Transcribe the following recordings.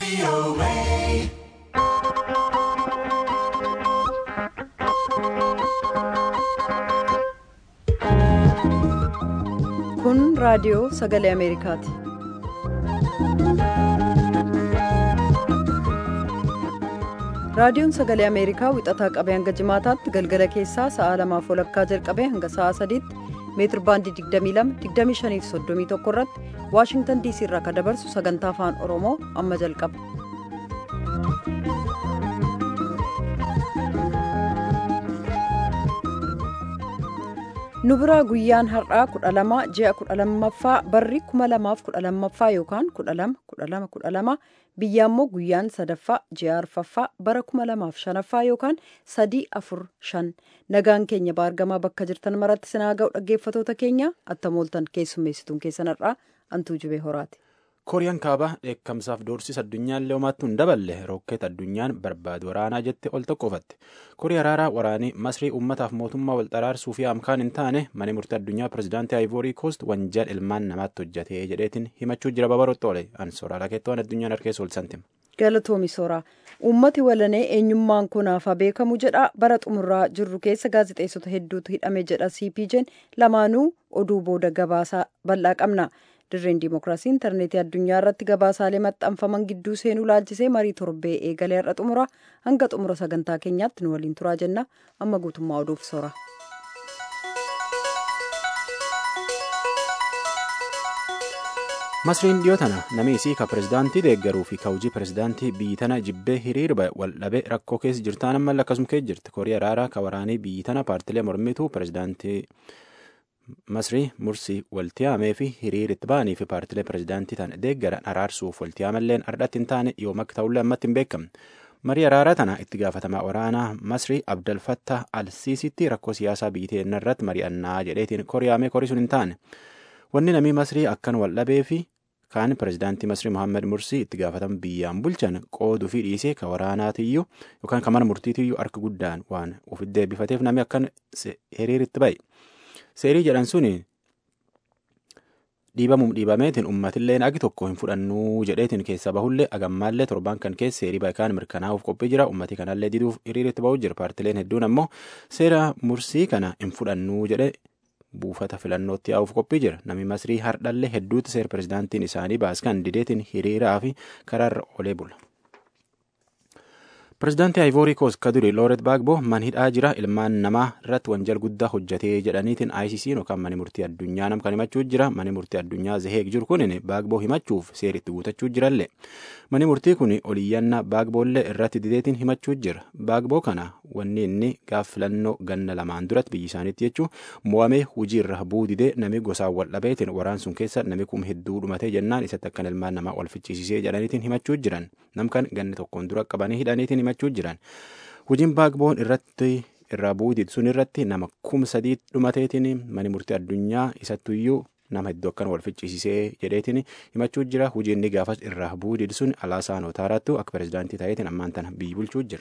Kun raadiyoo sagalee Ameerikaati. Raadiyoon sagalee Ameerikaa wixataa qabee hanga jimaataatti galgala keessaa sa'a lamaaf walakkaa jalqabee hanga sa'a sadiitti meetir baandii 22 25 fi 31 irratti Waashingtan diisii irraa kan dabarsu sagantaa afaan Oromoo amma jalqaba. nu biraa guyyaan har'aa 12 ji'a 12ffaa barri 2012ffaa yookaan 12 biyya immoo guyyaan sadaffaa ji'a arfaffaa bara 2005ffaa yookaan 345 nagaan keenya baargamaa bakka jirtan maratti sinaa ga'u dhaggeeffatoota keenya attamooltan keessummeessituun keessan har'aa antuu jibee horaati. kooriyaan kaabaa dheekkamsaaf doorsisa addunyaan leemattuu hin daballe rokkeet addunyaan barbaadu waraanaa jette ol tokkofatte kooriyaa raaraa waraanii masrii uummataaf mootummaa wal xaraarsuu fi amkaan hin taane mana murtii addunyaa pirezidaantii aayivoorii koost wanjal ilmaan namaatti hojjatee jedheetiin himachuu jira babarotti oole ansoora rakeettoon addunyaan harkeessa ol santima. galatoomi sooraa uummati walanee eenyummaan kunaafaa beekamu jedha bara xumurraa jirru keessa gaazexeessota hedduutu hidhame jedha cpj'n lamaanuu oduu booda gabaasaa bal'aa qabna. dirreen diimokiraasii intarneetii addunyaa irratti gabaasaalee maxxanfaman gidduu seenuu laalchisee marii torbee eegalee har'a xumura hanga xumura sagantaa keenyaatti nu waliin turaa jenna amma guutummaa oduuf soora. masriin dhiyoo tana namni isii ka pirezidaantii deeggaruu fi ka hojii pirezidaantii biyyi tana jibbee hiriirba wal dhabe rakkoo keessa jirtaan ammallee akkasuma keessa jirti kooriyaa raaraa ka waraanii biyyi tana paartilee mormituu pirezidaantii. masrii mursii waltiyaamee fi hiriiritti ba'anii fi paartilee pirezidaantii tana deeggaran araarsuuf waltiyaamalleen ardhatti hin taane yoom akka ta'ullee ammatti hin beekamne marii araaraa tana itti gaafatamaa waraanaa masrii abdalfattah alsiisitti rakkoo siyaasaa biyyattii irratti mari'annaa jedheetiin koriyaamee korisuun hin taane wanni namii masrii akkan wal dhabee fi kaan pirezidaantii masrii mohaammed mursii itti gaafatama biyyaan bulchan qooduu fi dhiisee ka waraanaatiyyuu yookaan ka mana murtiitiyyuu harka guddaan waan ofitti deebifateef namni akkan hiriiritti ba'e. seerii jedhan suni dhiibamuum dhiibameetiin uummatillee agi tokko hin fudhannuu jedheetiin keessa bahullee agammaallee torbaan kan keessa seerii baay'kaan mirkanaa'uuf qophii jira ummati kanallee diduuf hiriiritti bahuu jira paartileen hedduun ammoo seera mursii kana hin fudhannuu jedhe buufata filannootti yaa'uuf qophii jira namni masrii hardhallee hedduutti seera pirezidaantiin isaanii baaskan dideetiin hiriiraa fi karaarra olee bula. pirezidaantii aayivoorii koos ka duri looret baagbo man hidhaa jira ilmaan namaa irratti wanjal guddaa hojjatee jedhaniitiin ICC yookaan mani murtii addunyaa nam kan himachuu jira mani murtii addunyaa zaheeg jiru kun baagboo himachuuf seeritti guutachuu jirallee mani murtii kun oliyyannaa baagboollee irratti dideetiin himachuu jira baagboo kana wanni inni gaaf filannoo ganna lamaan duratti biyyi isaaniitti jechuu mo'amee hujii irra buu didee nami gosaan wal dhabeetiin waraan sun keessa nami kum hedduu dhumatee jennaan isatti akkan ilmaan namaa wal ficciisisee jedhaniitiin himachuu jiran namkan ganni tokkoon dura qabanii hidhaniitiin himachuu jiran hojiin baagboon irratti irraa buudid sun irratti nama kum sadii dhumateetiin mani murtii addunyaa isattuyyuu nama hedduu akkan wal ficciisisee jedheetiin himachuu jira hojiin inni gaafas irraa buudid sun alaasaa nootaaraattu akka pirezidaantii ta'eetiin ammaan tana biyyi bulchuu jira.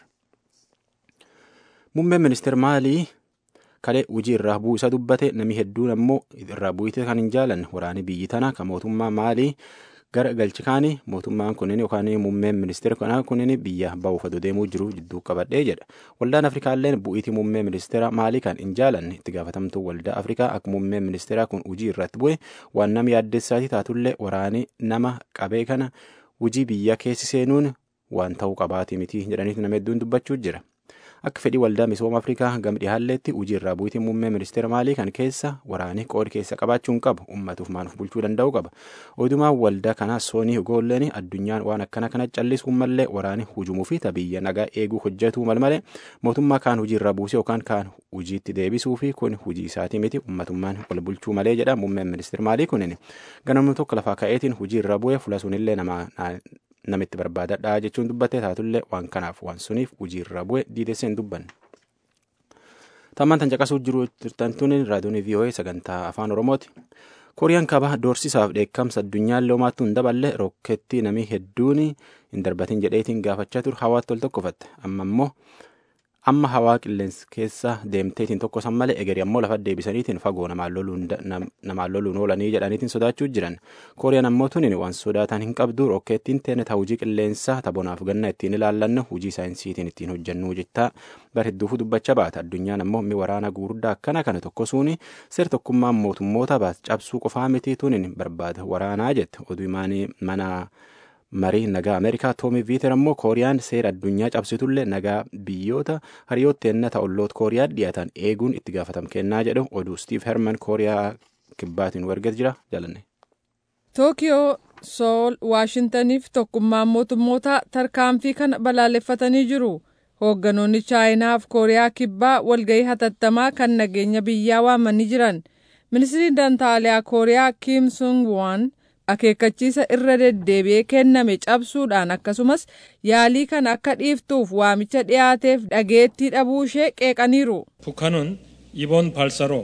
Muummeen ministeera maalii kalee hojii irraa bu'isa dubbate namni hedduun ammoo irraa bu'ite kan hin jaalanne waraanii biyyi tana kan mootummaa maalii gara galchikaanii mootummaan kunin yookaan muummeen ministeera kanaa kunin biyya ba'uuf aduu deemuu jiru jidduu qabadhee jedha waldaan afrikaalleen bu'iitii muummee ministeera maalii kan hin jaalanne itti gaafatamtuu waldaa afrikaa akka muummeen ministeeraa kun hojii irratti bu'e waan nama yaaddessaatii taatullee waraanii nama qabee kana hojii biyya keessi seenuun waan ta'uu qabaatii miti jedhaniitu nama hedduun dubbachuu jira. akka fedhii waldaa misooma afrikaa gam dhihaalleetti hojii irraa bu'iitii muummee ministeera maalii kan keessa waraanii qoodi keessa qabaachuun qabu ummatuuf maanuuf bulchuu danda'u qaba odumaan waldaa kanaa soonii goolleen addunyaan waan akkana kana callisuu mallee waraanii hujumuu fi tabiyya nagaa eeguu hojjetuu malmalee mootummaa kaan hojii irraa buusee yookaan kaan hojiitti deebisuu fi kun hojii isaatii miti ummatummaan wal bulchuu malee jedha muummeen ministeera maalii kunin ganamni tokko lafaa ka'eetiin hojii irra bu'ee fuula sunillee nama namitti barbaadadhaa jechuun dubbatee taatullee waan kanaaf waan suniif hojii irra bu'e diidessee hin dubbanne. Tammaan tan caqasuu jiru turtantuun raadiyoon VOA sagantaa afaan Oromooti. Kooriyaan kaabaa doorsisaaf dheekkamsa addunyaan loomaattuu hin daballe rokkeettii namii hedduun hin darbatin jedheetiin gaafachaa ture hawaatti ol tokkofatte amma immoo amma hawaa qilleensa keessa deemteetiin tokko san malee egerii ammoo lafa deebisaniitiin fagoo namaan loluun oolanii jedhaniitiin sodaachuu jiran kooriyaan ammoo tunin waan sodaatan hin qabdu rokkeettiin teene ta hujii qilleensaa tabonaaf ganna ittiin ilaallannu hujii saayinsiitiin ittiin hojjannuu jettaa bar hedduufu dubbacha baata addunyaan ammoo mi waraana gurguddaa akkana kana tokko suuni seer tokkummaan mootummoota baas cabsuu qofaa miti tunin barbaada waraanaa jette oduu imaanii mana marii nagaa ameerikaa toomi viiter ammoo kooriyaan seera addunyaa cabsitullee nagaa biyyoota hariyoota ennata olloota kooriyaa dhiyaatan eeguun itti gaafatam kennaa jedhu oduu stiiv herman kooriyaa kibbaatiin warget jira jaalanne. tookiyoo sool waashintaniif tokkummaan mootummoota tarkaanfii kana balaaleffatanii jiru hoogganoonni chaayinaaf kooriyaa kibbaa walgahii hatattamaa kan nageenya biyyaa waamanii jiran ministiriin dantaaliyaa kooriyaa kiim sung waan akeekkachiisa irra deddeebi'ee kenname cabsuudhaan akkasumas yaalii kan akka dhiiftuuf waamicha dhiyaateef dhageettii dhabuu ishee qeeqaniiru. 북한은 이번 발사로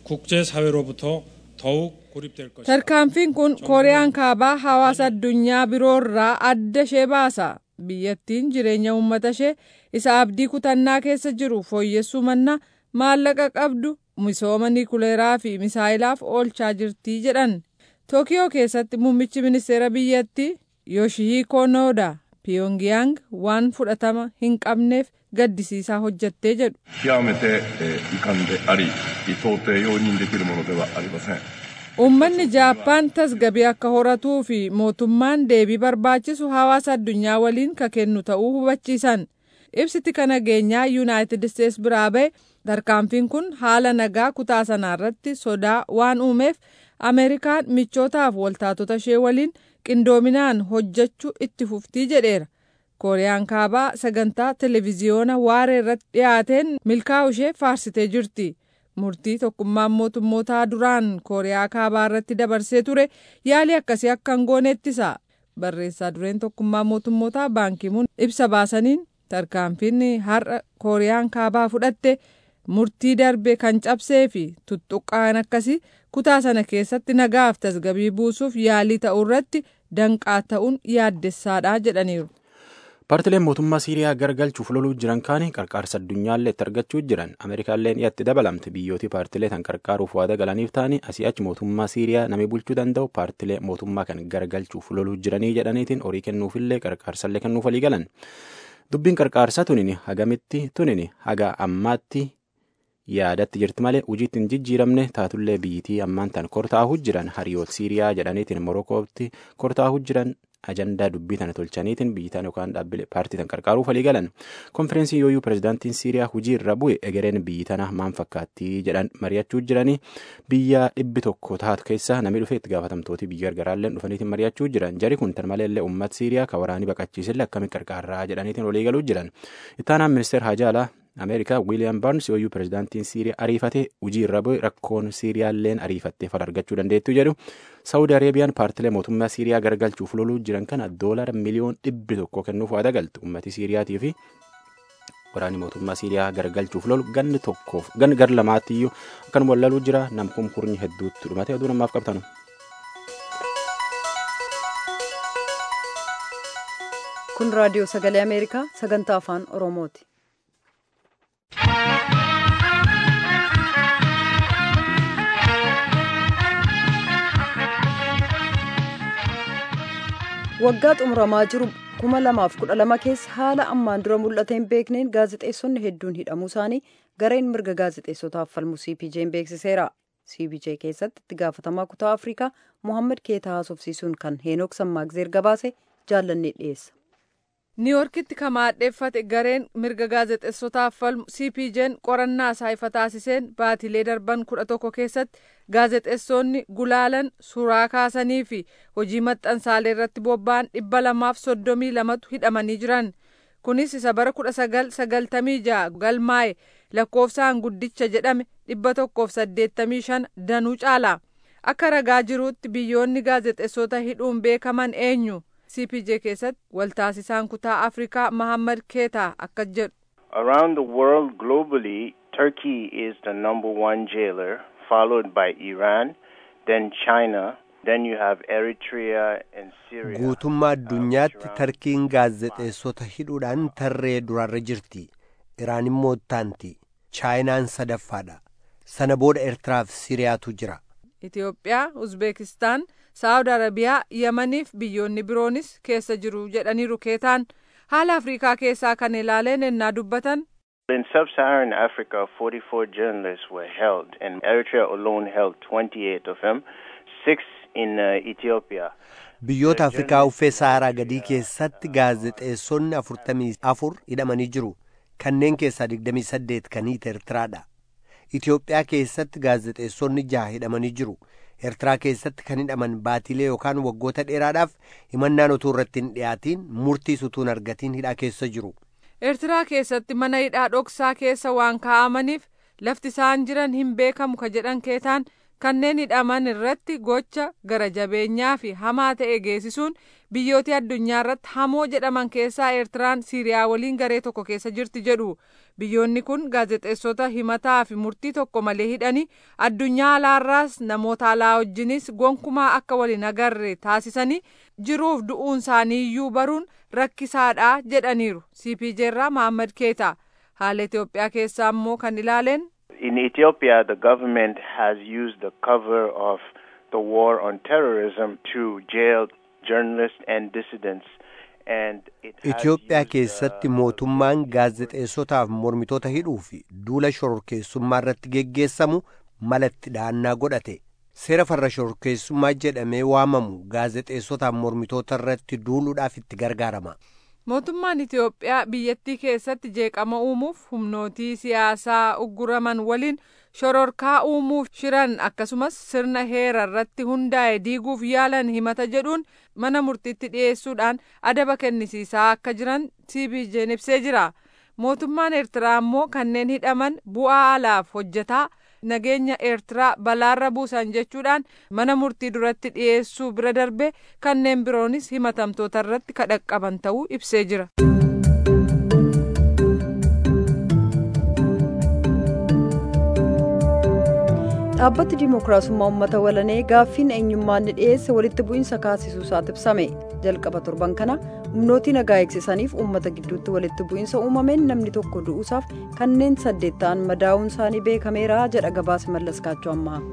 국제사회로부터 더욱 고립될 것이다. tarkaanfiin kun kooriyaan kaabaa hawaasa addunyaa biroorraa adda ishee baasa biyyattiin jireenya uummata ishee isa abdii kutannaa keessa jiru fooyyessuu manna maallaqa qabdu misooma niikuleeraa fi misaayilaaf oolchaa jirtii jedhan. tookiyoo keessatti muummichi ministeera biyyattii yooshihiko nooda piyongiyaang waan fudhatama hin qabneef gaddisiisaa hojjattee jedhu. 極めて、えー遺憾であり到底容認できるものではありません Uummanni Jaappaan tasgabii akka horatuu fi mootummaan deebii barbaachisu hawaasa addunyaa waliin ka kennu ta'uu hubachiisan. Ibsiti kana nageenyaa Yuunaayitid Isteets biraa ba'e tarkaanfiin kun haala nagaa kutaa sanaarratti sodaa waan uumeef Ameerikaan michootaaf waltaatota ishee waliin qindoominaan hojjechuu itti fuftii jedheera. Kooriyaan kaabaa sagantaa televiziyoona waaree irratti dhiyaateen milkaa'u ishee faarsitee jirti. Murtii tokkummaan mootummootaa duraan Kooriyaa kaabaa irratti dabarsee ture yaalii akkasii akka hin goone ittisa. Barreessaa dureen tokkummaa mootummootaa baankimuun ibsa baasaniin tarkaanfiin har'a Kooriyaan kaabaa fudhatte murtii darbe kan cabsee fi tuttuqqaan akkasii kutaa sana keessatti nagaaf tasgabii buusuuf yaalii ta'uu irratti danqaa ta'uun yaaddessaadha jedhaniiru. Paartileen mootummaa Siiriyaa gargalchuuf loluu jiran kaani qarqaarsa addunyaallee itti argachuu jiran Ameerikaalleen dhiyatti dabalamte biyyooti paartilee tan qarqaaruuf waada galaniif ta'anii asii achi mootummaa Siiriyaa namni bulchuu danda'u paartilee mootummaa kan gargalchuuf loluu jiranii jedhaniitiin horii kennuufillee qarqaarsallee kennuuf walii galan. Dubbiin qarqaarsaa tunini hagamitti tunini haga ammaatti yaadatti jirti malee hojiitti hin jijjiiramne taatullee biyyitii ammaan tan kortaa'uu jiran hariyoota Siiriyaa jedhaniitiin Morokootti kortaa'uu jiran ajandaa dubbii tana tolchaniitiin biyyitaan yookaan dhaabbilee paartii tan qarqaaruuf walii galan konfireensiin yooyyuu pirezidaantiin siiriyaa hujii irra bu'e egereen biyyi tana maan fakkaattii jedhan mari'achuu jiranii biyya dhibbi tokko taatu keessa namni dhufee itti gaafatamtooti biyya gargaraalleen dhufaniitiin mari'achuu jiran jari kun tan maleellee uummat siiriyaa ka waraanii baqachiisillee akkamiin qarqaarraa jedhaniitiin walii galuu jiran ittaanaan ministeer haajaalaa ameerikaa wiiliyaam baarns yooyyuu pirezidaantiin siiriyaa ariifatee hujii irra bu'e rakkoon siiriyaalleen ariifattee fala argachuu dandeettu jedhu saawudi areebiyaan paartilee mootummaa siiriyaa gargalchuuf loluu jiran kana doolara miliyoon dhibbi tokko kennuuf waada galti ummati siiriyaatii fi waraanni mootummaa siiriyaa gargalchuuf lolu ganni tokkoof gan gar lamaattiyyuu akkanuma wallaluu jira namkum kurnyi hedduutti dhumate oduu namaaf qabtanu. kun raadiyoo sagalee ameerikaa sagantaa afaan oromooti. waggaa xumuramaa jiru kuma lamaaf kudha lama keessa haala ammaan dura mul'ate hin beekneen gaazexeessonni hedduun hidhamuu isaanii gareen mirga gaazexeessotaaf falmu cpj'n beeksiseera cpj keessatti itti gaafatamaa kutaa afrikaa mohaammed keetaa haasofsiisuun kan heenook sammaagzeer gabaase jaallannee dhiyeessa. niiworkitti kan maadheeffate gareen mirga gaazexeessotaaf falmu cpj'n qorannaa isaa ifa taasiseen baatilee darban kudha tokko keessatti gaazexeessonni gulaalan suuraa kaasanii fi hojii maxxansaalee irratti bobba'an dhibba lamaaf soddomii lamatu hidhamanii jiran kunis isa bara kudha sagal sagaltamii ja'a galmaa'e lakkoofsaan guddicha jedhame dhibba tokkoof saddeettamii shan danuu caala akka ragaa jiruutti biyyoonni gaazexeessota hidhuun beekaman eenyu. cpj keessatti waltaasisaan kutaa afrikaa mahammad keetaa akka jedhu Around the world globally, Turkey is the number one jailer, followed by Iran, then China, then you have Eritrea and Syria. Guutummaa addunyaatti tarkiin gaazexeessota hidhuudhaan tarree durarra jirti. iraan immoo ittaanti chaayinaan sadaffaadha sana booda eertiraaf siriyaatu jira itiyoophiyaa uzbeekistaan saawud arabiyaa yamaniif biyyoonni biroonis keessa jiru jedhaniiru keetaan haala afrikaa keessaa kan ilaaleen ennaa dubbatan In sub-Saharan Africa, 44 journalists were held, and Eritrea alone held 28 of them, six in uh, Ethiopia. biyyoota afrikaa uffee saaraa gadii keessatti gaazexeessonni afurtamii afur hidhamanii jiru kanneen keessaa digdamii saddeet kan hiite eertiraadha itiyoophiyaa keessatti gaazexeessonni jaha hidhamanii jiru eertiraa keessatti kan hidhaman baatilee yookaan waggoota dheeraadhaaf himannaan utuu irratti hin dhiyaatiin murtiis utuu hin argatiin hidhaa keessa jiru eertiraa keessatti mana hidhaa dhoksaa keessa waan kaa'amaniif lafti isaan jiran hin beekamu ka jedhan keetaan kanneen hidhaman irratti gocha gara jabeenyaa fi hamaa ta'e geessisuun biyyoota addunyaa irratti hamoo jedhaman keessaa eertiraan siiriyaa waliin garee tokko keessa jirti jedhu biyyoonni kun gaazexeessota himataa fi murtii tokko malee hidhanii addunyaa alaarraas namoota alaa wajjinis gonkumaa akka waliin agarre taasisanii jiruuf du'uun isaanii iyyuu baruun rakkisaadha jedhaniiru cpj irraa mahammad keeta haala itiyoophiyaa keessaa immoo kan ilaaleen In Ethiopia, the government has used the cover of the war on terrorism to jail journalists and dissidents. And it has itiyoophiyaa used, keessatti uh, mootummaan gaazexeessotaaf mormitoota hidhuu fi duula shororkeessummaa irratti geggeessamu malatti dhahannaa godhate seera farra shororkeessummaa jedhamee waamamu gaazexeessotaaf mormitoota irratti duuluudhaaf itti gargaarama mootummaan itiyoophiyaa biyyattii keessatti jeeqama uumuuf humnootii siyaasaa ugguraman waliin shororkaa uumuuf shiran akkasumas sirna heera irratti hundaa'e diiguuf yaalan himata jedhuun mana murtiitti dhiyeessuudhaan adaba kennisiisaa akka jiran cpj'n ibsee jira mootummaan eertiraa immoo kanneen hidhaman bu'aa alaaf hojjetaa nageenya eertiraa balaarra buusan jechuudhaan mana murtii duratti dhiyeessuu bira darbe kanneen biroonis himatamtoota irratti kadhaqqaban ta'uu ibsee jira. dhaabbati dimookiraasummaa uummata walanee gaaffiin eenyummaan ni dhiyeesse walitti bu'iinsa kaasisuu isaat ibsame jalqaba torban kana humnootii nagaa eegsisaniif uummata gidduutti walitti bu'iinsa uumameen namni tokko du'uusaaf kanneen saddeet ta'an madaa'uun isaanii beekameera jedha gabaasa mallaskaachuu ammaa.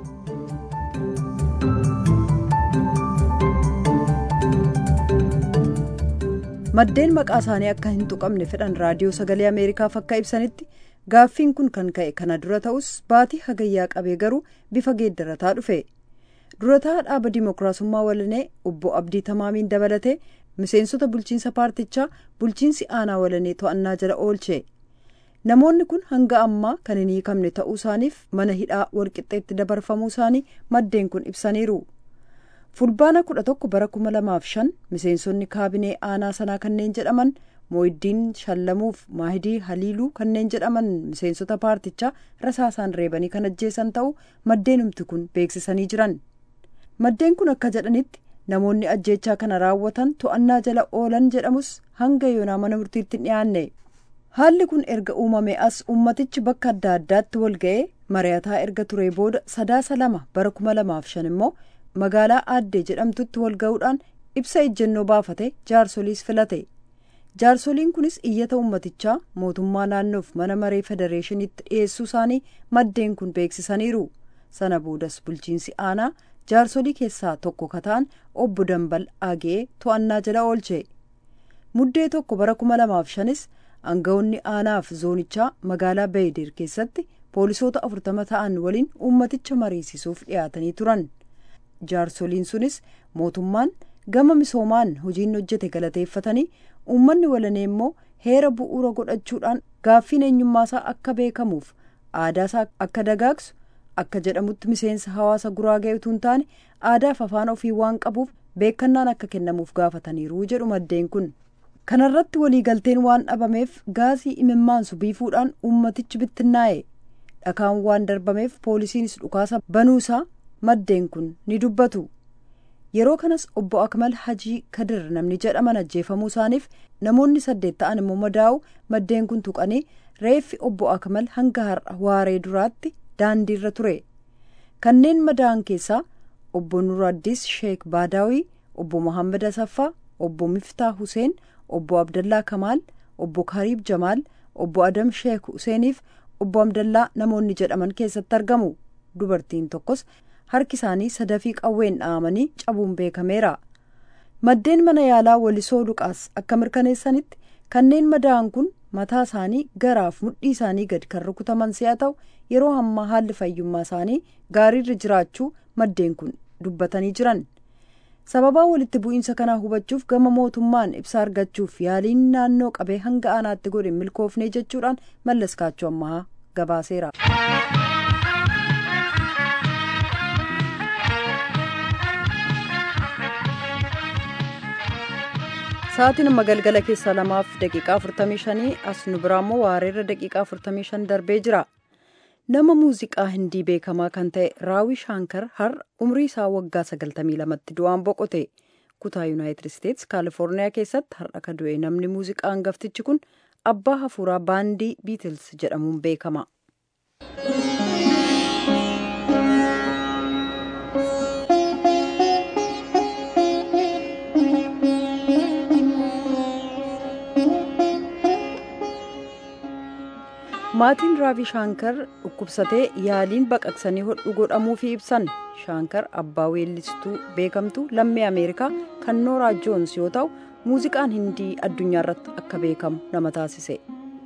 maddeen maqaa isaanii akka hin tuqamne fedhan raadiyoo sagalee ameerikaaf akka ibsanitti gaaffiin kun kan ka'e kana dura ta'us baatii hagayyaa qabee garuu bifa geeddarataa dhufe durataa dhaaba dimookiraasummaa walanee obbo abdii tamaamiin dabalatee miseensota bulchiinsa paartichaa bulchiinsi aanaa walanee to'annaa jala oolche namoonni kun hanga ammaa kan hin hiikamne ta'uu isaaniif mana hidhaa walqixxeetti dabarfamuu isaanii maddeen kun ibsaniiru. fulbaana kudha tokko bara kuma lamaaf shan miseensonni kaabinee aanaa sanaa kanneen jedhaman mooyiddiin shallamuuf maahidii haliiluu kanneen jedhaman miseensota paartichaa rasaasaan reebanii kan ajjeesan ta'uu maddeenumti kun beeksisanii jiran maddeen kun akka jedhanitti namoonni ajjeechaa kana raawwatan to'annaa jala oolan jedhamus hanga yoonaa mana murtiitti hin dhiyaanne haalli kun erga uumame as ummatichi bakka adda addaatti wal ga'ee mari'ataa erga ture booda sadaasa lama bara kuma lamaaf shan immoo magaalaa aaddee jedhamtutti wal ga'uudhaan ibsa ejjennoo baafate jaarsoliis filate jaarsoliin kunis iyyata ummatichaa mootummaa naannoof mana maree federeeshiniitti dhiyeessuu isaanii maddeen kun beeksisaniiru sana boodas bulchiinsi aanaa jaarsolii keessaa tokko kataan obbo dambal agee to'annaa jala oolche muddee tokko bara kuma lamaaf shanis aangawoonni aanaaf zoonichaa magaalaa beeyidir keessatti poolisoota afurtama ta'an waliin ummaticha mariisisuuf dhiyaatanii turan. jaarsoliin sunis mootummaan gama misoomaan hojiin hojjete galateeffatanii uummanni walanee immoo heera bu'uura godhachuudhaan gaaffiin eenyummaasaa akka beekamuuf aadaasaa akka dagaagsu akka jedhamutti miseensa hawaasa guraagee utuu hin taane aadaaf afaan ofii waan qabuuf beekannaan akka kennamuuf gaafataniiru jedhu maddeen kun kanarratti waliigalteen waan dhabameef gaasii imimmaansu biifuudhaan uummatichi bittinnaa'e dhakaan waan darbameef poolisiinis dhukaasa banuusaa maddeen kun ni dubbatu yeroo kanas obbo akmal hajii kadir namni jedhaman ajjeefamuu isaaniif namoonni saddeet ta'an immoo madaa'u maddeen kun tuqanii reeffi obbo akmal hanga har'a waaree duraatti daandiirra ture kanneen madaa'an keessaa obbo nuraddis sheek baadaawii obbo mohaammed asaffaa obbo miftaa huseen obbo abdallaa kamaal obbo kariib jamaal obbo Adam Sheek Huseeniif obbo Abdallaa namoonni jedhaman keessatti argamu. Dubartiin tokkos harki isaanii sadafii qawween dha'amanii cabuun beekameera. Maddeen mana yaalaa Walisoo Luqaas akka mirkaneessanitti kanneen madaa'an kun mataa isaanii garaaf mudhii isaanii gadi kan rukutaman si'a ta'u yeroo ammaa haalli fayyummaa isaanii gaariirra jiraachuu maddeen kun dubbatanii jiran. sababaa walitti bu'iinsa kanaa hubachuuf gama mootummaan ibsa argachuuf yaaliin naannoo qabee hanga aanaatti godhe milkoofnee jechuudhaan mallas kaachoo ammaa gabaaseera. sa'aatiin amma galgala keessaa lamaaf daqiiqaa 45 as nu biraa immoo waareerra daqiiqaa 45 darbee jira. nama muuziqaa hindii beekamaa kan ta'e raawii shaankar har'a umrii isaa waggaa 92tti du'aan boqote kutaa yuunaayitid isteets kaalifoorniyaa keessatti har'a ka du'e namni muuziqaa hangaftichi kun abbaa hafuuraa baandii biitils jedhamuun beekama. maatiin raavi shaankar dhukkubsatee yaaliin baqaqsanii hodhu godhamuufi ibsan shaankar abbaa weellistuu beekamtuu lammii ameerikaa kan nooraa joons yoo ta'u muuziqaan hindii addunyaa irratti akka beekamu nama taasise.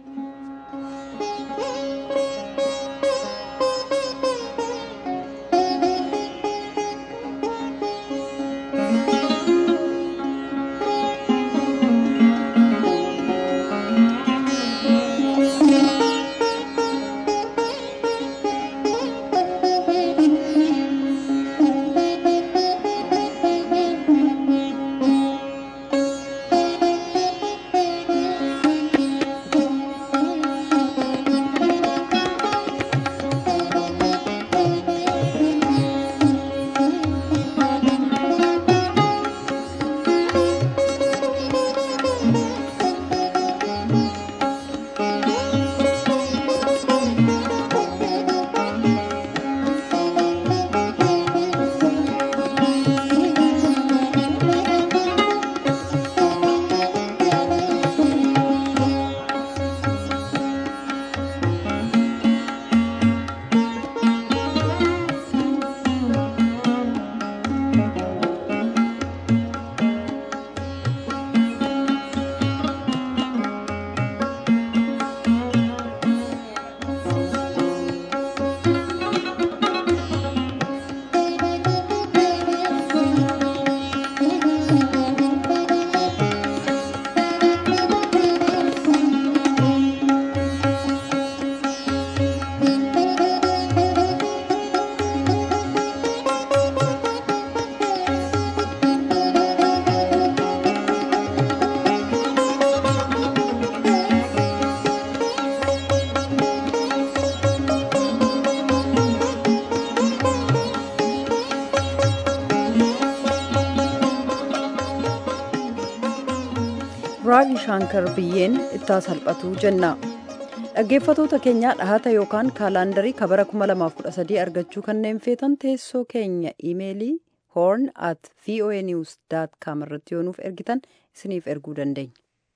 raavi shaankar biyyeen ittaa salphatu jenna dhaggeeffatoota keenyaa dhahata yookaan kaalaandarii kabara 2013 argachuu kanneen feetan teessoo keenya iimeelii horn at voa news com irratti yoo nuuf ergitan isiniif erguu dandeenya.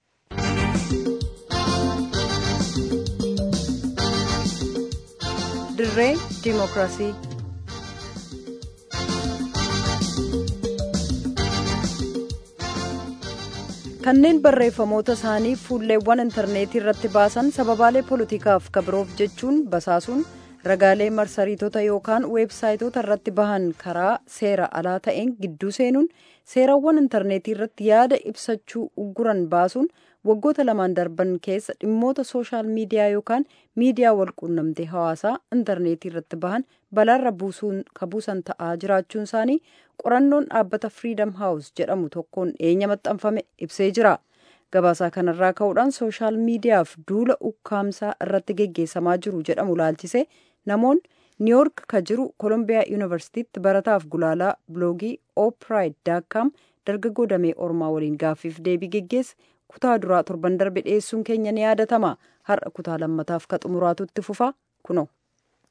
dirree diimokiraasii kanneen barreeffamoota isaanii fuulleewwan intarneetii irratti baasan sababaalee poolitikaaf kabiroof jechuun basaasuun ragaalee marsariitota yookaan weebsaayitoota irratti bahan karaa seera alaa ta'een gidduu seenuun seerawwan intarneetii irratti yaada ibsachuu ugguran baasuun waggoota lamaan darban keessa dhimmoota sooshaal miidiyaa yookaan miidiyaa walquunnamtee hawaasaa intarneetii irratti bahan balaarra buusan ta'aa jiraachuun isaanii qorannoon dhaabbata firiidam haawus jedhamu tokkoon dhiyeenya maxxanfame ibsee jira gabaasaa kanarraa ka'uudhaan sooshaal miidiyaaf duula ukkaamsaa irratti geggeessamaa jiru jedhamu laalchise namoonni niiyork ka jiru koolombiyaa yuunivarsiitiitti barataaf gulaalaa biloogii oopraayid daakkaam dargaggoo damee ormaa waliin gaaffiif deebii geggeesse kutaa duraa torban darbe dhiyeessuun keenya ni yaadatama har'a kutaa lammataaf ka xumuraatutti fufa kuno.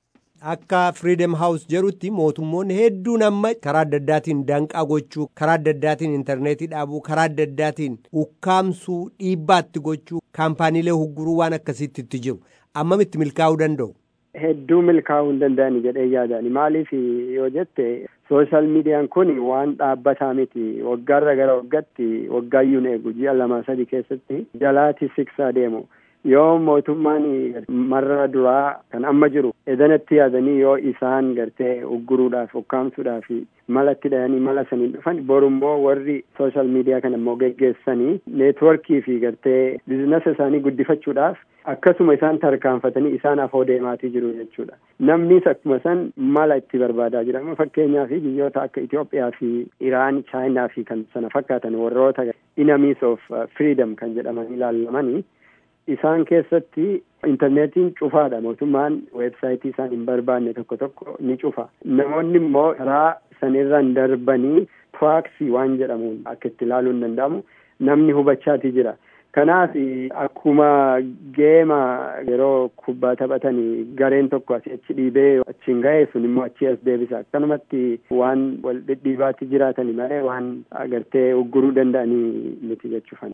akka Freedom House jedhutti mootummoonni hedduun amma karaa adda addaatiin danqaa gochuu, karaa adda addaatiin intarneetii dhaabuu, karaa adda addaatiin ukkaamsuu, dhiibbaatti gochuu, kaampaaniilee hugguruu waan akkasiitti itti jiru. Ammamitti milkaa'uu danda'u? Hedduu milkaa'uu hin danda'ani jedhee yaadani. Maaliif yoo jette sooshaal miidiyaan kun waan dhaabbataa miti. Waggaarra gara waggaatti waggaayyuun eegu ji'a lama sadi keessatti jalaati siksaa deemu. Yoo mootummaan marra duraa kan amma jiru edanatti yaadanii yoo isaan gartee ugguruudhaaf ukkaamsuudhaaf malatti dhayanii mala sanii dhufan borummoo warri sooshaal miidiyaa kana immoo geggeessanii neetworkii fi gartee biizinasa isaanii guddifachuudhaaf akkasuma isaan tarkaanfatanii isaan afoo deemaatii jiru jechuudha. Namnis akkuma san mala itti barbaadaa jira. Fakkeenyaa fi biyyoota akka Itoophiyaa fi Iraan, Chaayinaa fi kan sana fakkaatan warroota enemies of freedom kan jedhaman ilaallamanii isaan keessatti intarneetiin cufaadha mootummaan weebsaayitii isaan hin barbaanne tokko tokko ni cufa namoonni immoo karaa sanirraan darbanii piraaksii waan jedhamuun akka itti ilaaluu hin danda'amu namni hubachaatii jira kanaaf akkuma geema yeroo kubbaa taphatanii gareen tokko asii achi dhiibee achiin ga'ee sun immoo achi as deebisa akkanumatti waan wal dhidhiibaatti jiraatanii malee waan agartee ugguruu danda'anii miti jechuufan.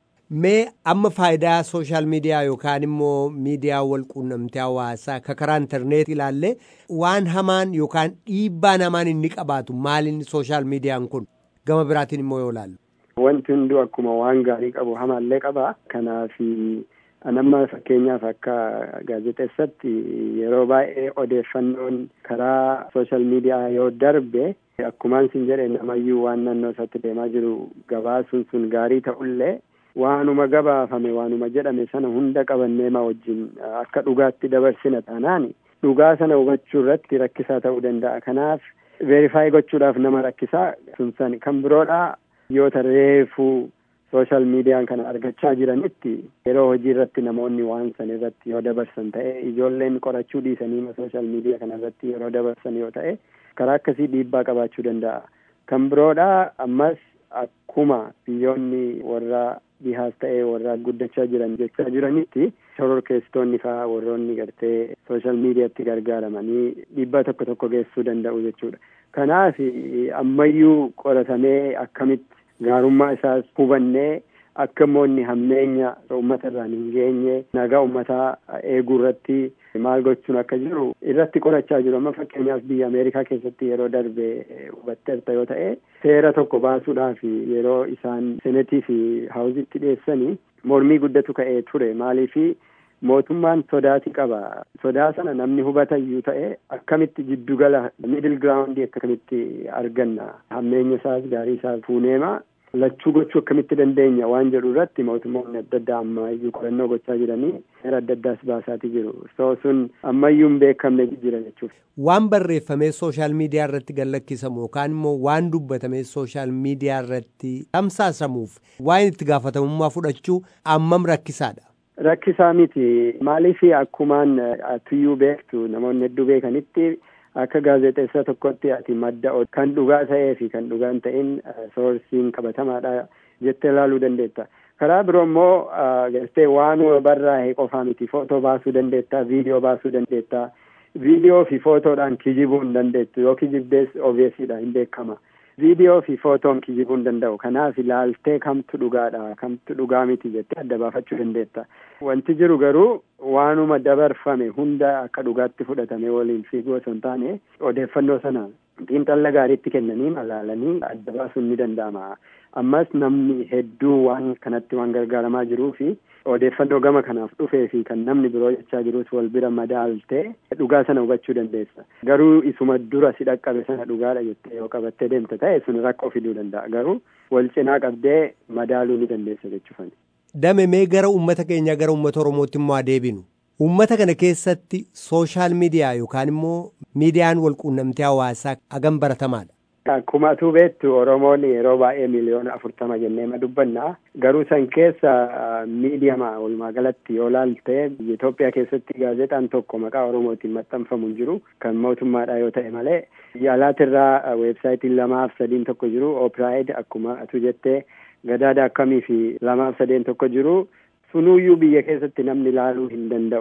Mee amma faayidaa sooshaal miidiyaa yookaan immoo miidiyaa wal quunnamtii hawaasaa akka karaa intarneetii ilaalle waan hamaan yookaan dhiibbaan hamaan inni qabaatu maaliin sooshaal miidiyaan kun gama biraatiin immoo yoo ilaallu. Wanti hunduu akkuma waan gaarii qabu hamaallee qaba. Kanaaf anamma fakkeenyaaf akka gaazexeessatti yeroo baay'ee odeeffannoon karaa sooshaal miidiyaa yoo darbe akkumaan sin jedhe namayyuu waan naannoo isaatti deemaa jiru gabaasuun sun gaarii ta'ullee waanuma gabaafame waanuma jedhame sana hunda qabanneema wajjin akka dhugaatti dabarsina taanaan dhugaa sana hubachuu irratti rakkisaa ta'uu danda'a. Kanaaf veerifaayi gochuudhaaf nama rakkisaa sun san kan biroodha biyyoota reefuu sooshaal miidiyaan kana argachaa jiranitti yeroo hojii irratti namoonni waan san irratti yoo dabarsan ta'e ijoolleen qorachuu dhiisanii sooshaal miidiyaa kana irratti yeroo dabarsan yoo ta'e karaa akkasii dhiibbaa qabaachuu danda'a. Kan biroodha ammas akkuma biyyoonni warra dhihaas ta'ee warra guddachaa jiran jechaa jiranitti shororkeessitoonni fa'aa warroonni gartee sooshaal miidiyaatti gargaaramanii dhiibbaa tokko tokko geessuu danda'u jechuudha. Kanaaf ammayyuu qoratamee akkamitti gaarummaa isaas hubannee akka immoo inni hammeenya uummata irraan hin geenye nagaa uummataa eeguu irratti maal gochuun akka jiru irratti qorachaa jiru amma fakkeenyaaf biyya ameerikaa keessatti yeroo darbe hubatteerta yoo ta'e seera tokko baasuudhaaf yeroo isaan senetii fi haawuzitti dhiyeessanii mormii guddatu ka'ee ture maaliifi mootummaan sodaati qaba sodaa sana namni hubatayyuu ta'e akkamitti jiddugala miidil giraawundii akkamitti arganna hammeenya isaas gaarii isaas fuuneema lachuu gochuu akkamitti dandeenya waan jedhu irratti mootummoonni adda addaa ammayyuu qorannoo gochaa jiranii seera adda addaas baasaatii jiru so sun ammayyuu hin beekamne jira jechuuf. Waan barreeffamee sooshaal miidiyaa irratti gallakkisamu yookaan immoo waan dubbatamee sooshaal miidiyaa irratti tamsaasamuuf waan itti gaafatamummaa fudhachuu ammam rakkisaadha. Rakkisaa miti maaliif akkumaan atuyyuu beektu namoonni hedduu beekanitti akka gaazexeessaa tokkotti ati madda kan dhugaa ta'ee fi kan dhugaa hin ta'in soorsiin qabatamaadha jettee ilaaluu dandeetta. Karaa biroo immoo gartee waanuma barraa'e qofaa miti footoo baasuu dandeetta, viidiyoo baasuu dandeetta. Viidiyoo fi footoodhaan kijibuu hin dandeettu yoo kijibdees obviyesiidha hin beekama. Viidiyoo fi footoon kijibuu hin danda'u. Kanaaf ilaaltee kamtu dhugaadha kamtu dhugaa miti jettee adda baafachuu dandeetta. Wanti jiru garuu waanuma dabarfame hunda akka dhugaatti fudhatame waliin fiiguu osoo hin taane odeeffannoo sana xiinxalla gaariitti kennanii malaalanii adda baasuun ni danda'ama. Ammas namni hedduu waan kanatti waan gargaaramaa jiruu fi odeeffannoo gama kanaaf dhufee fi kan namni biroo jechaa jirus wal bira madaaltee dhugaa sana hubachuu dandeessa. Garuu isuma dura si dhaqqabe sana dhugaadha jettee yoo qabattee deemte ta'e sun rakkoo fiduu danda'a. Garuu wal cinaa qabdee madaaluu ni dandeessa jechuufani. Dame mee gara uummata keenyaa gara uummata Oromootti immoo adeebinu. Uummata kana keessatti sooshaal miidiyaa yookaan immoo miidiyaan wal quunnamtii hawaasaa hagam baratamaadha. Akkuma atuu beektu Oromoon yeroo baay'ee miliyoona afurtama jennee ma dubbanna. Garuu san keessa miidiyama walumaa galatti yoo laalte biyya Itoophiyaa keessatti gaazexaan tokko maqaa Oromootiin maxxanfamu hin jiru kan mootummaadha yoo ta'e malee alaatirraa weebsaayitiin lamaaf sadiin tokko jiru Oopiraayid akkuma atuu jettee gadaada akkamii fi lamaaf sadeen tokko jiru sunuyyuu biyya keessatti namni ilaaluu hin danda'u.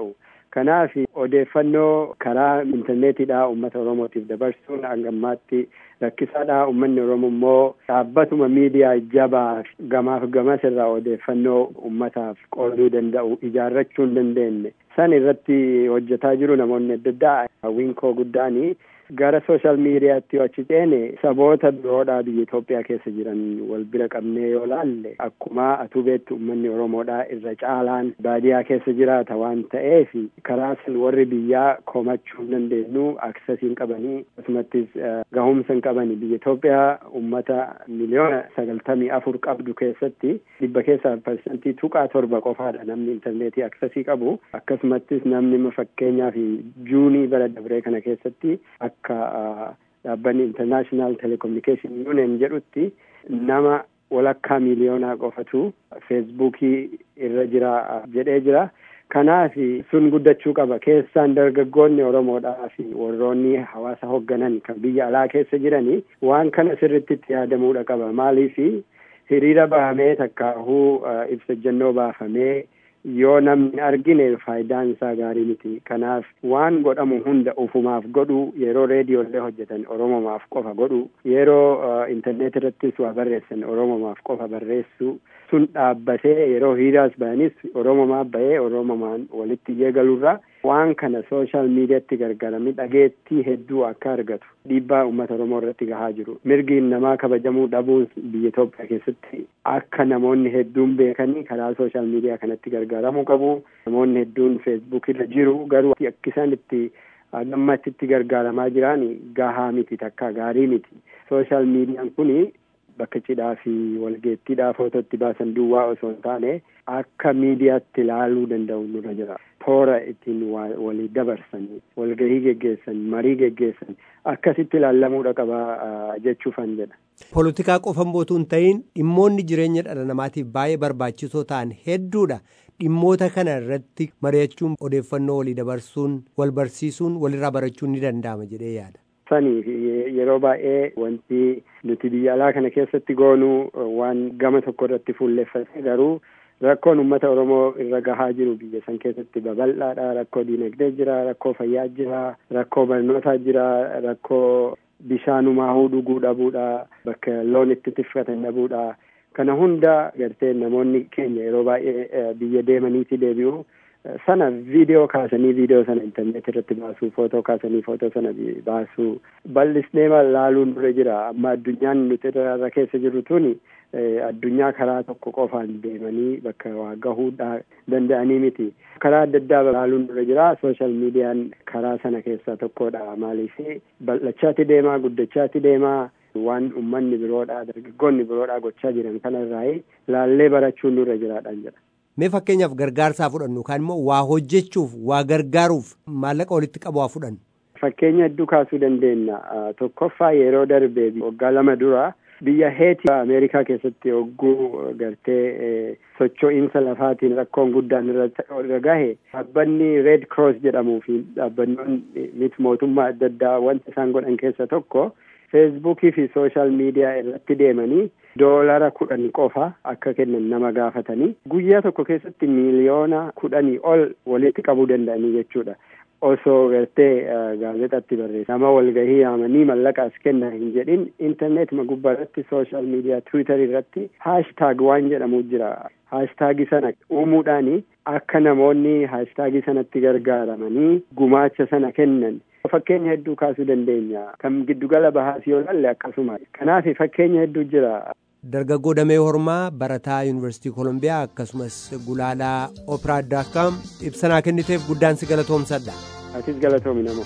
Kanaaf odeeffannoo karaa intarneetiidhaa uummata Oromootiif dabarsuun hanga ammaatti rakkisaadha. Uummanni Oromoo immoo dhaabbatuma miidiyaa jabaa gamaaf gamas irraa odeeffannoo uummataaf qooduu danda'u ijaarrachuu hin dandeenye. San irratti hojjetaa jiru namoonni adda addaa hawwiin koo guddaanii gara sooshaal miidiyaatti yoo achi ceene saboota biroodhaa biyya Itoophiyaa keessa jiran wal bira qabnee yoo laalle akkuma atuu beektu uummanni Oromoodhaa irra caalaan baadiyaa keessa jiraata waan ta'eef karaa san warri biyyaa komachuu hin dandeenyu aksesiin qabanii akkasumattis gahumsa hin qabani biyya Itoophiyaa uummata miliyoona sagaltamii afur qabdu keessatti dhibba keessaa parsantii tuqaa torba qofaadha namni intarneetii aksesii qabu akkasumattis namni fakkeenyaa fi juunii bara dabree kana keessatti akka dhaabbanni international telecommunication union jedhutti nama walakkaa miliyoonaa qofatu feesbuukii irra jira jedhee jira. Kanaaf sun guddachuu qaba. Keessaan dargaggoonni Oromoodhaa fi warroonni hawaasa hoogganan kan biyya alaa keessa jiranii waan kana sirriitti itti yaadamuudha qaba. Maaliif hiriira bahamee takkaahuu ibsa ejjennoo baafamee yoo namni argine faayidaan isaa gaarii miti. Kanaaf waan godhamu hunda ufumaaf godhu yeroo reediyoollee hojjetan Oromomaaf qofa godhu yeroo intarneet irrattis waa barreessan Oromomaaf qofa barreessu sun dhaabbatee yeroo hiriiraas bayanis Oromomaaf bahee Oromomaan walitti eegaluurra waan kana sooshaal miidiyaatti gargaaramee dhageettii hedduu akka argatu dhiibbaa uummata Oromoo irratti gahaa jiru. Mirgi namaa kabajamuu dhabuun biyya Itoophiyaa keessatti akka namoonni hedduun beekanii karaa sooshaal miidiyaa kanatti gargaaramuu qabu. Namoonni hedduun feesbuuk irra jiru garuu akka isaan itti ammatti itti gargaaramaa jiran gahaa miti takka gaarii miti. Sooshaal miidiyaan kuni bakka cidhaa fi walgeettiidhaa footootti baasan duwwaa osoo hin taane akka miidiyaatti ilaaluu danda'u nurra jira. Toora ittiin walii dabarsan, walgahii geggeessan, marii geggeessan akkasitti ilaallamuudha qaba jechuufan jedha. Poolitikaa qofan bootuu hin ta'in dhimmoonni jireenya dhala namaatiif baay'ee barbaachisoo ta'an hedduudha. Dhimmoota kana irratti mari'achuun odeeffannoo walii dabarsuun wal barsiisuun walirraa barachuun ni danda'ama jedhee yaada. Saniif yeroo baay'ee wanti nuti biyya alaa kana keessatti goonuu waan gama tokko irratti fuulleffate garuu rakkoon uummata Oromoo irra gahaa jiru biyya san keessatti babal'aadha. Rakkoo diinagdee jira, rakkoo fayyaa jira, rakkoo barnootaa jira, rakkoo bishaanumaahuu dhuguu dhabuudha, bakka loon itti tifkatan dhabuudha. Kana hunda gartee namoonni keenya yeroo baay'ee biyya deemaniiti deebi'u. sana viidiyoo kaasanii viidiyoo sana intarneet irratti baasuu footoo kaasanii footoo sana baasuu bal'isnee laaluun dura jira amma addunyaan nuti irra keessa jirru tuni addunyaa karaa tokko qofaan deemanii bakka waa gahuudhaa danda'anii miti karaa adda addaa laaluun dura jira sooshaal miidiyaan karaa sana keessaa tokkodha maaliif bal'achaatti deemaa guddachaatti deemaa waan ummanni biroodhaa dargaggoonni biroodhaa gochaa jiran kanarraa laallee barachuun nurra jiraadhaan jedha. Mee fakkeenyaaf gargaarsaa fudhannu yookaan immoo waa hojjechuuf waa gargaaruuf maallaqa walitti qabu haa fudhannu. Fakkeenya hedduu kaasuu dandeenya. Tokkoffaa yeroo darbe waggaa lama dura biyya heeti Ameerikaa keessatti hogguu gartee socho'iinsa lafaatiin rakkoon guddaan irra gahe dhaabbanni Red Cross jedhamuu fi dhaabbannoonni miti mootummaa adda addaa wanta isaan godhan keessa tokko feesbuukii fi sooshaal miidiyaa irratti deemanii doolara kudhan qofa akka kennan nama gaafatanii guyyaa tokko keessatti miiliyoona kudhanii ol walitti qabuu danda'anii jechuudha. Osoo gartee gaazexaatti barreessa nama walgahii yaamanii mallaqaas kenna hin jedhin intarneetuma gubbaa irratti sooshaal miidiyaa tiwiitarii irratti haashtaag waan jedhamu jira. haashtaagii sana uumuudhaani akka namoonni haashtaagii sanatti gargaaramanii gumaacha sana kennan fakkeenya hedduu kaasuu dandeenya kan giddugala bahaas yoo lalle akkasuma kanaaf fakkeenya hedduu jira. Dargaggoo Damee Hormaa barataa Yuunivarsiitii Kolumbiyaa akkasumas gulaalaa Operaa Daakkaam ibsanaa kenniteef guddaan si galatoomsadha. Atis galatoomi namoo.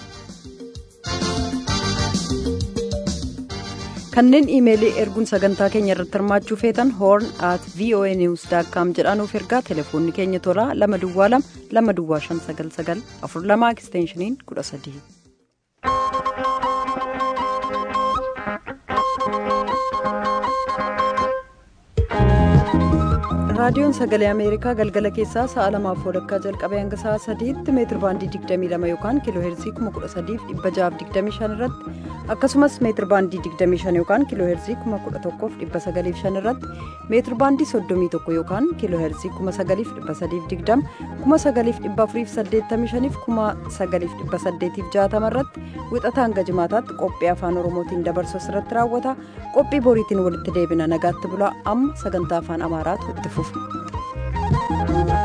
kanneen iimeelii erguun sagantaa keenya irratti hirmaachuu feetan hoorn at voa news daakkaam jedhaanuuf ergaa telefoonni keenya toraa lama duwwaa lama lama duwwaa shan sagal sagal afur lama eksteenshiniin kudha sadii. raadiyoon sagalee ameerikaa galgala keessaa sa'a lamaaf walakkaa jalqabee hanga sa'a sadiitti meetir baandii 22 yookaan kiiloo heerzii 13625 irratti akkasumas meetir baandii 25 yookaan kiiloo heerzii 11905 irratti meetir baandii 31 yookaan kiiloo heerzii 9320 9485 9860 irratti wixata hanga jimaataatti qophii afaan oromootiin dabarsu irratti raawwata qophii boriitiin walitti deebina nagaatti bulaa amma sagantaa afaan amaaraatu itti fufa.